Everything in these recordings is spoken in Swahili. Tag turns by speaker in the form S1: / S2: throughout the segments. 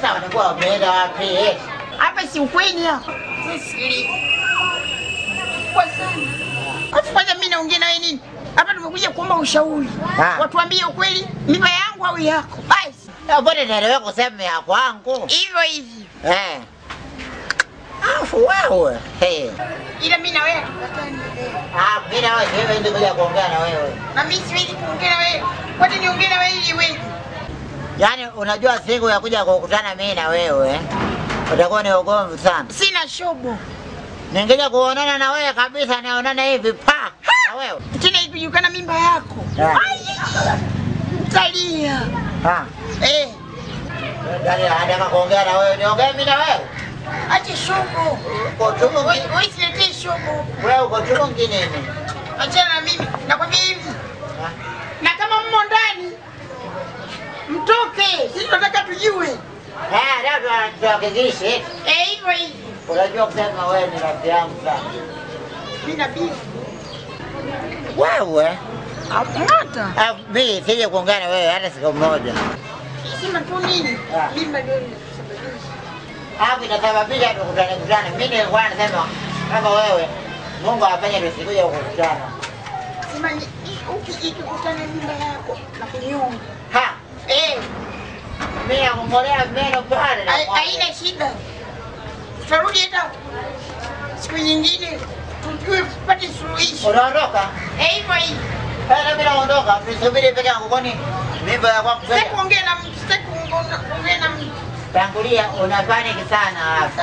S1: Sasa watakuwa wameenda wapi?
S2: Hapa si ukweli hapa. Sisi. Kwa sana. Afu kwanza mimi naongea na wewe nini? Hapa tumekuja kuomba ushauri.
S1: Ah.
S2: Watuambie ukweli, mimba yangu au yako. Basi.
S1: Mbona naelewa kusema ya kwangu?
S2: Hivyo hivyo.
S1: Eh. Afu wewe. Hey.
S2: Ila mimi na wewe tukatani.
S1: Ah, mimi na wewe siwezi ndio kuja kuongea na wewe.
S2: Na mimi siwezi kuongea na wewe. Kwani niongee na wewe ili wewe?
S1: Yaani unajua siku ya kuja kukutana mimi na wewe utakuwa ni ugomvi sana.
S2: Sina shobo.
S1: Ningekuja kuonana na wewe kabisa naonana hivi pa na wewe.
S2: Tena ikijulikana mimba yako.
S1: Ah.
S2: Talia.
S1: Ah.
S2: Eh,
S1: Yaani nataka kuongea na wewe, niongee mimi na wewe.
S2: acha shobo.
S1: Uko chungu
S2: Wewe
S1: ngi-
S2: wewe siletee shobo.
S1: wewe uko chungu nini?
S2: Achana na mimi. Nakwambia hivi.
S1: Ah.
S2: Na kama mmo ndani mtoke. Sisi tunataka tujue.
S1: Eh, leo tuna- tuhakikishe.
S2: Eh, hivyo hivyo.
S1: Unajua kusema wewe ni rafiki yangu sana.
S2: Mimi na bibi.
S1: Wewe?
S2: Hata.
S1: Ah, mimi sije kuongea na wewe hata siku moja.
S2: Sema tu nini?
S1: Ah.
S2: Mimba ndio inasababisha.
S1: Hapo inasababisha tukutane kutane. Mimi nilikuwa nasema kama wewe Mungu afanye tusikuja kukutana.
S2: Sema ni uki ikikutana mimba yako na kunyonga.
S1: Ha,
S2: Eh,
S1: mimi nakungolea meno pale. na
S2: hai-
S1: kwambia.
S2: haina shida. Tutarudi hata siku nyingine tujue tupate suluhisho.
S1: Unaondoka?
S2: Eh, hivyo hivyo.
S1: Eh, na mimi naondoka. Nisubiri peke yangu kwani mimba ya kwangu
S2: Sitaki
S1: peke.
S2: kuongea na mtu, sitaki kuongea kuongea na mtu.
S1: Tangulia una panic sana hapa.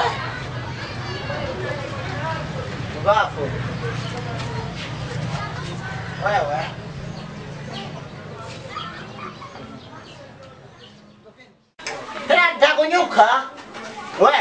S1: Mbafu. Wewe. Tena nitakunyuka. We.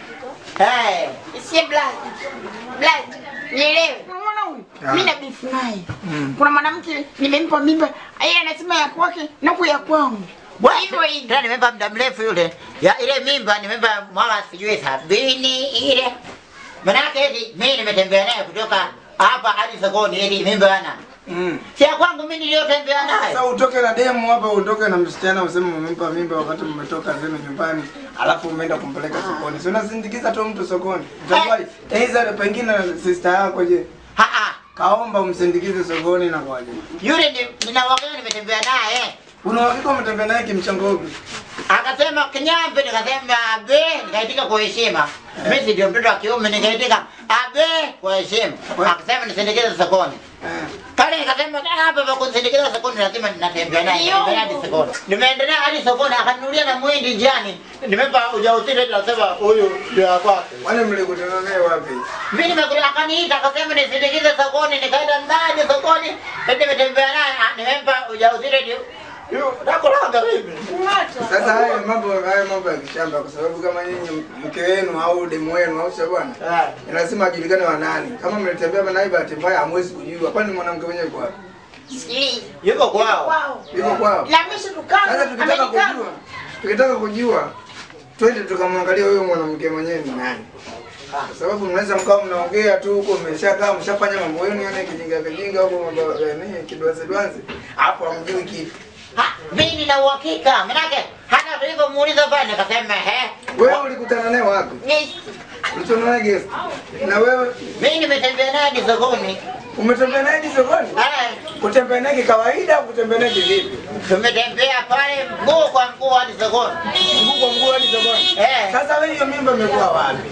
S1: Hey.
S2: Sie blood. Blood. Nielewe. Unaona huyu? Mimi na beef naye. Kuna mwanamke nimempa mimba, yeye anasema ya kwake na huku ya kwangu. Hivyo hivyo.
S1: Tena nimempa muda mrefu yule. Ya ile mimba nimempa mwaka sijui sabini ile. Manake eti mimi nimetembea naye kutoka hapa hadi sokoni eti mimba ana.
S3: Mm.
S1: Si ya kwangu mimi niliyotembea naye.
S3: Sasa utoke na demu hapa, utoke na msichana useme umempa mimba wakati mmetoka zenu nyumbani, alafu umeenda kumpeleka sokoni. Si unasindikiza tu mtu sokoni. Utakuwaje? Aidha pengine sister yako je,
S1: Ha ha.
S3: kaomba umsindikize sokoni na kwaje?
S1: Yule ni nina wakati nimetembea naye.
S3: Una uhakika umetembea naye kimchango upi?
S1: Akasema kinyambe, nikasema abe, nikaitika kwa heshima. Mimi si ndio mtoto wa kiume, nikaitika abe kwa heshima. Akasema nisindikize sokoni.
S3: Eh.
S1: Pale nikasema "Ah, hapa pa kusindikiza sokoni lazima ninatembea naye nitembea hadi sokoni. Nimeendelea hadi sokoni akanunulia na mwindi njiani. Nimempa ujauzito eti nasema huyu ndio wa kwake.
S3: Wale mlikutana naye wapi?
S1: Mimi nimekuja akaniita akasema nisindikize sokoni nikaenda ndani sokoni. Eti nimetembea naye ah, nimempa ujauzito eti yu nakulanga mimi.
S3: Sasa haya mambo haya mambo ya kishamba, kwa sababu kama nyinyi mke wenu au demu wenu au sio bwana,
S1: Ah.
S3: ni lazima ajulikane wa nani. Kama mlitembea naye bahati mbaya, hamwezi kujua, kwani mwanamke mwenyewe kwa wapi?
S2: Sikiliza.
S1: Yuko kwao.
S2: Kwao.
S3: Yuko kwao.
S2: Na mimi tukana.
S3: Sasa tukitaka kujua, tukitaka kujua, twende tukamwangalia huyo mwanamke mwenyewe ni nani, kwa sababu mnaweza mkawa mnaongea tu huko, mmeshakaa mshafanya mambo yenu, yani kijinga kijinga huko, mambo ya nini kidwanzi dwanzi, hapo hamjui kitu.
S1: Ha, mimi nina uhakika. Manake hata tulivyomuuliza pale nikasema he.
S3: Wewe ulikutana naye wapi?
S2: Yes.
S3: Ulikutana naye guest? Na wewe
S1: Mimi nimetembea naye hadi sokoni.
S3: umetembea naye hadi sokoni?
S1: Eh,
S3: Kutembea naye kikawaida au kutembea naye kivipi?
S1: tumetembea pale mguu kwa mguu hadi sokoni.
S3: Mguu kwa mguu hadi sokoni.
S1: Eh.
S3: Sasa wewe hiyo mimba imekuwa wapi?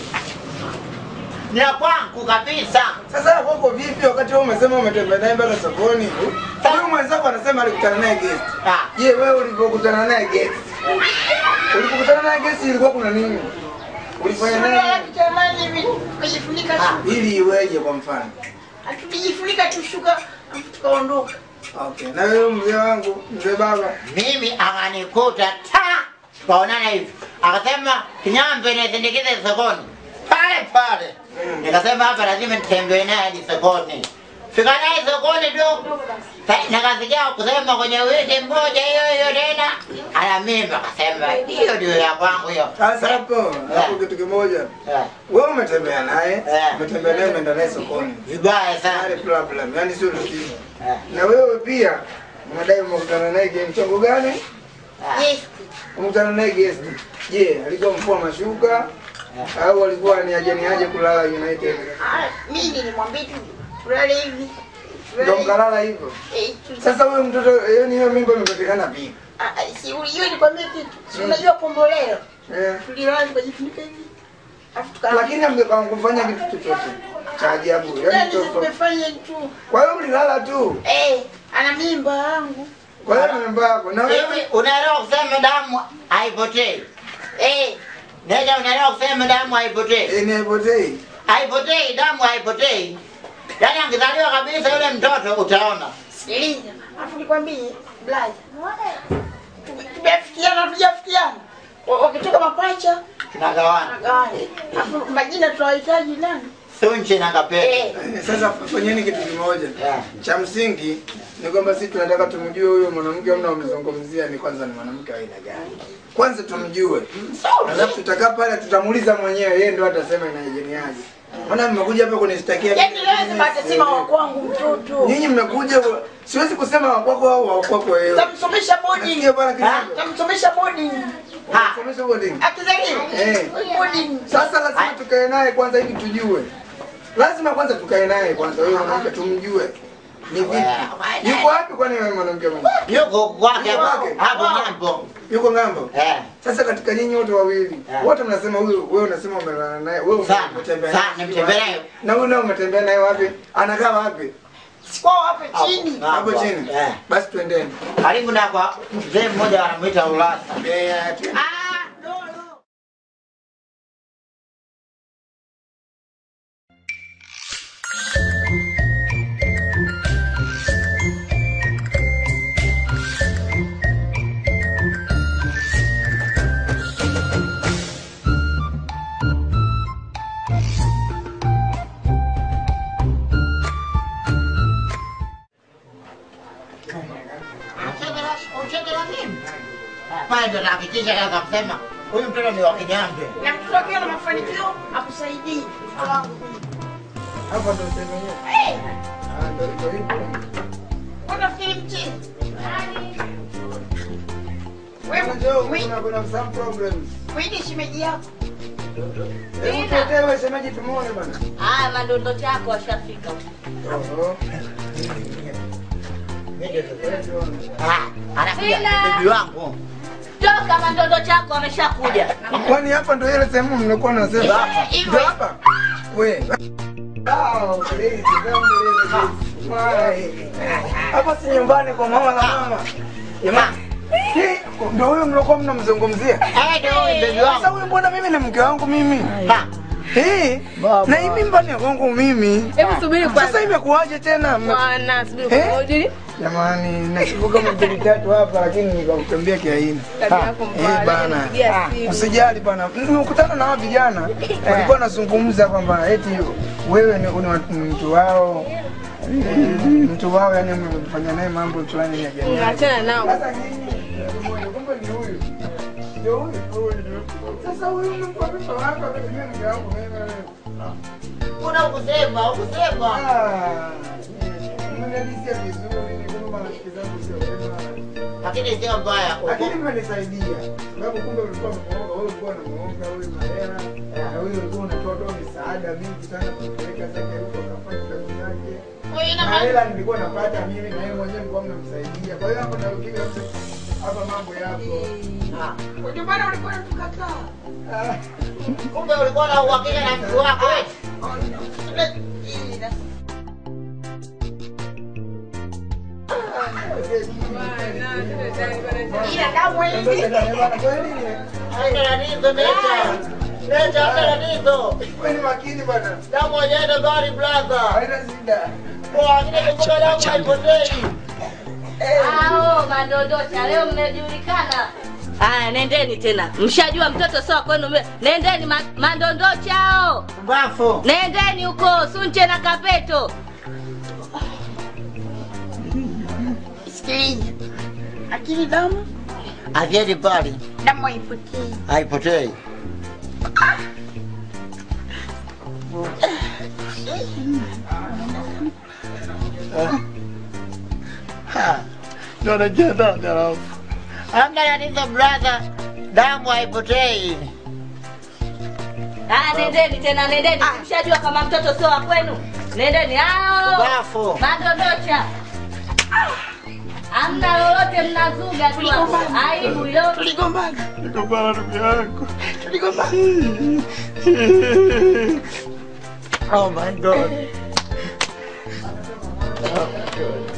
S1: Ni ya kwangu kabisa.
S3: Sasa kwako vipi wakati wewe umesema umetembea naye mpaka sokoni? Huyu mwenzako anasema alikutana naye guest.
S1: Ah,
S3: Je, wewe ulipokutana naye guest? Ulipokutana naye guest ilikuwa kuna nini? Ulifanya
S2: Sura
S3: naye
S2: yake jamani hivi. Kujifunika
S1: Ah.
S2: tu.
S3: ili iweje kwa mfano?
S2: Hatujifunika tu shuka alafu tukaondoka.
S3: Okay. Na wewe mzee wangu, mzee baba,
S1: mimi akanikuta ta kaonana hivi, akasema kinyambe nisindikize sokoni pale pale.
S3: Mm.
S1: Nikasema hapa lazima nitembee naye hadi sokoni. Fika naye sokoni tu, Sa- nikasikia kusema kwenye wiki moja hiyo hiyo tena ana mimba, akasema hiyo ndio ya kwangu hiyo.
S3: sasa hapo hapo kitu kimoja.
S1: Eh,
S3: Wewe umetembea naye,
S1: Eh.
S3: umetembea naye umeenda naye sokoni.
S1: vibaya sana.
S3: Hali problem, yani sio tatizo.
S1: Eh,
S3: Na wewe pia unadai umekutana naye kimchongo gani?
S2: Yes.
S3: Umekutana naye guest. Je, alikuwa mfua mashuka au alikuwa ni aje ni aje kulala United?
S2: Ah, mimi nilimwambia tu tulale hivi.
S3: Ndio
S2: Tulale hivi.
S3: mkalala hivyo.
S2: Eh, tu-
S3: Sasa huyo mtoto yaani hiyo mimba imepatikana vipi?
S2: Ah, ah, si hiyo nikwambia kitu. Si unajua komboleo.
S3: Eh.
S2: Tulilala tukajifunika hivi. Alafu tukalala.
S3: Lakini amgepanga kufanya kitu chochote cha ajabu. Yaani
S2: Yaani
S3: mtoto.
S2: tumefanya tu.
S3: Kwa hiyo mlilala tu.
S2: Eh, ana mimba yangu.
S3: Kwa hiyo ni mimba yako. Na
S1: Hivi
S3: wewe
S1: unaelewa kusema damu haipotei?
S2: Eh,
S1: Nenda, unaelewa kusema damu haipotei?
S3: eh, ni haipotei.
S1: Haipotei, damu haipotei. Yaani angezaliwa kabisa yule mtoto utaona.
S2: sikiliza. Alafu nikwambie, blaza. Tumefikiana tujafikiana. Wa- Wakitoka mapacha,
S1: Tunagawana.
S2: tunagawana. Alafu majina tunawahitaji nani?
S1: Sunche na kapete.
S2: Eh,
S3: Eh, Sasa fanyeni kitu kimoja.
S1: Yeah.
S3: Cha msingi ni kwamba sisi tunataka tumjue huyo mwanamke amna umezungumzia ni kwanza ni mwanamke wa aina gani. Kwanza tumjue. Alafu tutakaa pale tutamuuliza mwenyewe yeye ndio atasema inajeniaje. Maana mmekuja hapa kunishtakia.
S2: yaani lazima atasema wa kwangu mtoto.
S3: Nyinyi mmekuja siwezi kusema wa kwako au wa kwako wewe.
S2: Tamsomesha boarding.
S3: Nasikia bwana
S1: Ha?
S3: kidogo.
S2: Tamsomesha boarding.
S1: Ha.
S3: Somesha boarding.
S2: Akizaliwa.
S3: Eh.
S2: Boarding.
S3: Sasa lazima tukae naye kwanza ili tujue. Lazima kwanza tukae naye kwanza huyo mwanamke tumjue. Ni vipi? Yuko wapi kwani wewe mwanamke mwenyewe?
S1: Yuko kwake
S3: Yuko
S1: hapo
S3: kwake?
S1: hapo ng'ambo.
S3: Yuko ngambo?
S1: Eh.
S3: Sasa katika nyinyi wote wawili,
S1: Yeah.
S3: wote mnasema huyu wewe unasema umelala naye, wewe
S1: Sana,
S3: umetembea
S1: sana,
S3: naye
S1: nimetembea
S3: wapi?
S1: naye.
S3: Na huyu naye umetembea naye wapi? Anakaa wapi?
S2: Sikuwa hapa chini.
S3: Hapo
S1: Hapo.
S3: chini.
S1: Eh.
S3: Basi twendeni.
S1: Karibu na kwa mzee mmoja wanamuita Ulasa.
S3: Eh, twende.
S2: Ah, no, no.
S1: Pale ndo nahakikisha kaza kusema huyu mtoto ni wa Kinyambe.
S2: Na mtoto akiwa na mafanikio akusaidie. Mtoto wangu mimi.
S3: Hapa ndo sehemu yenyewe.
S2: Eh,
S3: Ah, ndo ndo hivyo.
S2: unafikiri mchezo?
S3: Sasa njoo,
S2: Wewe,
S3: kuna kuna some problems.
S2: wewe ni shemeji yako.
S3: Hebu tuletee wewe shemeji tumuone bana.
S4: Haya, mandondo chako washafika.
S3: Oho.
S1: Ah, anakuja
S4: Sina.
S1: bibi wangu.
S4: Toka, mandondo chako wameshakuja.
S3: Kwani hapa ndo ile sehemu mlikuwa nasema?
S2: Hivyo.
S3: Ndio hapa. We. Ah, please, don't believe this. Why? Hapa si nyumbani kwa mama na mama. Jamani. Hii, Ndio huyo mlikuwa mnamzungumzia?
S1: Eh, ndio huyu bibi
S3: Sasa
S1: wangu.
S3: huyu mbona mimi ni mke wangu mimi?
S1: Ha.
S3: Hii na hii mimba ni ya kwangu mimi.
S4: Hebu subiri
S3: Sasa imekuwaje tena? Mme-
S4: Bwana, subiri
S3: Eh?
S4: kwa ujili.
S3: Jamani, nashukuka mbili tatu hapa lakini nikamtembea kiaina.
S4: Tabia yako
S3: Eh
S4: mbaya.
S3: bana.
S4: Nipigia simu.
S3: Usijali bana. Nimekutana na hao vijana walikuwa wanazungumza kwamba eti wewe ni ni mtu wao. Eh, Mtu wao yani mmefanya naye mambo fulani ya jamii.
S4: Achana nao.
S3: Sasa nyinyi kumbe ni huyu. Ndio huyu. huyu. Sasa huyu mko vipi hapa kwa mimi ndio yangu mimi.
S1: Kuna ukusema, ukusema.
S3: Ah. Mmenadisia vizuri, ni kama marafiki zangu sio wema.
S1: Lakini sio mbaya.
S3: lakini mmenisaidia sababu kumbe ulikuwa unamuomba wewe ulikuwa unamuomba huyu mahela na huyu ulikuwa unatoa toa misaada mingi sana kumpeleka zake huko akafanya kazi yake
S2: Wewe ina
S3: na
S2: maana
S3: hela nilikuwa napata mimi na yeye mwenyewe nilikuwa mnamsaidia kwa hiyo hapo na ukija hapa mambo yako
S1: Ah,
S2: ndio maana ulikuwa unatukataa.
S3: Ah,
S1: Kumbe ulikuwa na uhakika na mtu wako eti.
S2: Ila damu hivi.
S1: Haina tatizo, leta. Leta, haina tatizo.
S3: Wewe ni makini bwana
S1: Damu hajaenda mbali brother.
S3: haina shida
S1: Kwa hakika kumbuka damu haipotei.
S4: Ao, mandondosha leo mmejulikana. Haya, nendeni tena. Mshajua mtoto sawa kwenu. mle- Nendeni ma, mandondocha hao.
S1: Mbafu.
S4: Nendeni huko Sunche na Kapeto.
S2: Sikiliza. Akili damu,
S1: Akiendi mbali,
S2: damu haipotei.
S1: haipotei. Ha.
S3: ndio anajiandaa darasa
S1: Hamna tatizo brother, damu haipotei.
S4: Ah, nendeni tena, nendeni. Mshajua kama mtoto sio wa kwenu. Nendeni hao.
S1: Bafu.
S4: Madondocha. Hamna lolote mnazuga tu hapo. Aibu hiyo.
S2: Tuligombana.
S3: Tuligombana ndugu yangu.
S2: Tuligombana.
S1: Oh my god.
S3: Oh my God.